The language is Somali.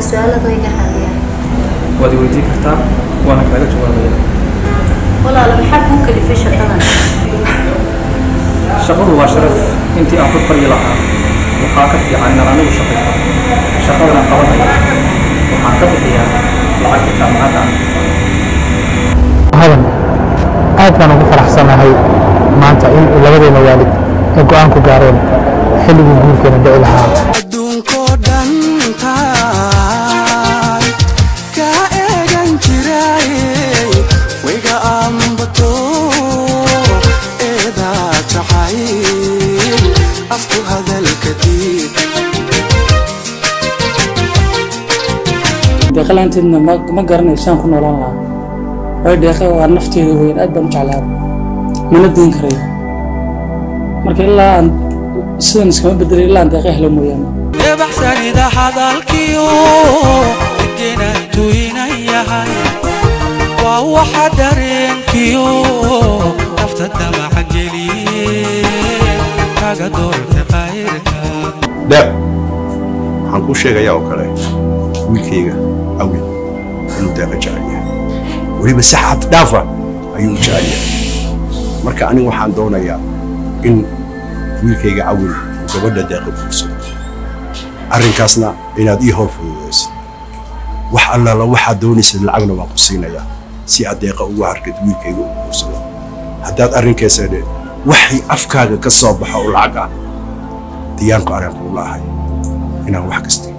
su-aalada iga xaliyaan waad i weydiin kartaa waana kaaga jawaabaya walaalo maxaa kuu kalifay shaqadan shaqadu waa sharaf intii aan ku baryi lahaa waxaa ka fiican inaan anigu shaqaysto shaqadana qabanaya waxaan ka bixiyaa lacagta jaamacadda hadan aad baan ugu faraxsanahay maanta in labadeena waalid ay go'aan ku gaareen xilligii guurkeena dhici lahaa adduunkoo dhan taay ka eegan jiray wayga ambato eedaa jacayl afku hadalka diid deeqa laanteedna ma ma garanayo saan ku noolaan lahaa waayo deeqa waa nafteeda weyn aad baan u jeclaa mana diin karayo marka ilaa aan sidan iskama bedelay ilaa aan deeqa helo mooyaane ebaxsanida hadalkiyo degenantu inan yahay waa waxa dareenkiyo nafta damaca geliye kaga doorta qayrka deeq waxaan kuu sheegayaa oo kale wiilkayga awil inuu deeqa jecel yahay weliba si xad dhaafa ayuu u jecel yahay marka aniga waxaan doonayaa in wiilkayga awil uu gabadha deeqa guursado arrinkaasna inaad ii hor fududaysid wax allaala waxaad doonaysad lacagna waan ku siinayaa si aad deeqa ugu harkid wiilkayga uu guursado haddaad arrinkeesadhe waxay afkaaga ka soo baxo oo lacag ah diyaanku arrin kuu laahay inaan wax kasta